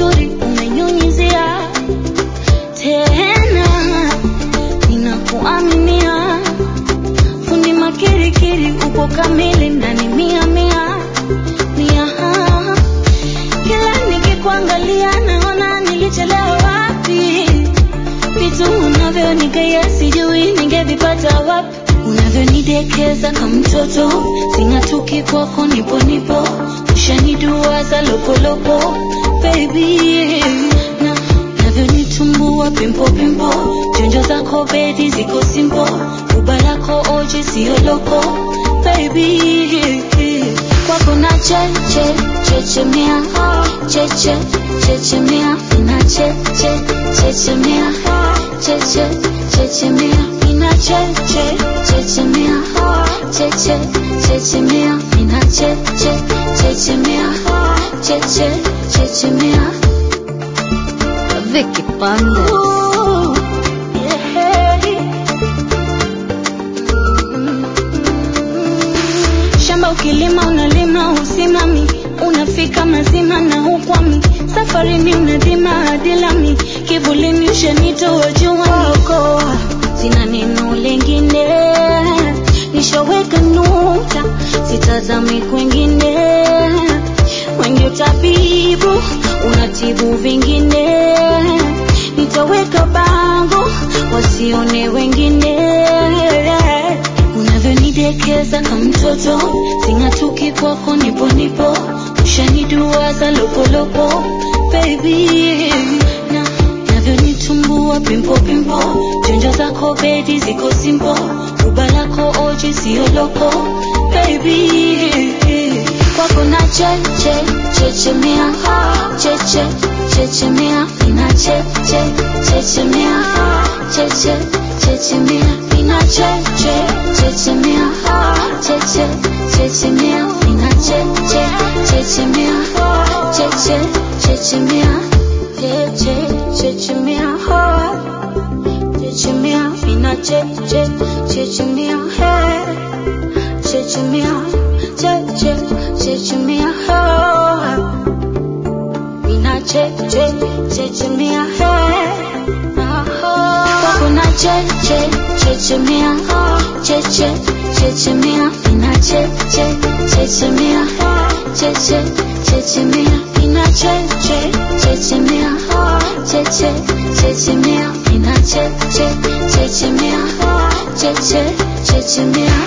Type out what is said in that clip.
uzuri umenyunyizia tena, ninakuaminia fundi makirikiri, upo kamili ndani mia mia mia. Kila nikikuangalia naona nilichelewa wapi, vitu unavyonigea sijui ningevipata wapi, unavyonidekeza kama mtoto, sing'atuki kwako, nipo nipo, ushaniduaza lopolopo baby, na navyonitumbua pimpo pimpo, jonjo zako bedi ziko simpo, uba lako oji sio loko baby, kwako na cheche chechemea cheche chechemea ina cheche chechemea cheche chechemea ina cheche chechemea cheche chechemea ina cheche chechemea cheche chechemea Vicky Pande. Ooh, yeah. Shamba ukilima unalima usimami, unafika mazima na ukwami, safarini unadhima hadi lami, kivulini ushanitoa juani, sina neno lengine, nishaweka nukta, sitazami kwengine, wengi utabibu, unatibu vingine, nitaweka bango, wasione wengine unavyonidekeza kama mtoto, sing'atuki kwako, nipo nipo, ushaniduaza lopolopo baby, na navyonitumbua pimpo pimpo, jonjo zako bedi ziko simpo, uba lako oji sio loko baby, kwako na cheche chechemea cheche chechemea ina cheche chechemea cheche chechemea ina cheche chechemea cheche chechemea ina cheche chechemea cheche chechemea cheche chechemea chechemea ina cheche chechemea chechemea cheche chechemea ina cheche chechemea kwako na cheche chechemea cheche chechemea ina cheche chechemea cheche chechemea ina cheche chechemea cheche chechemea ina cheche chechemea cheche chechemea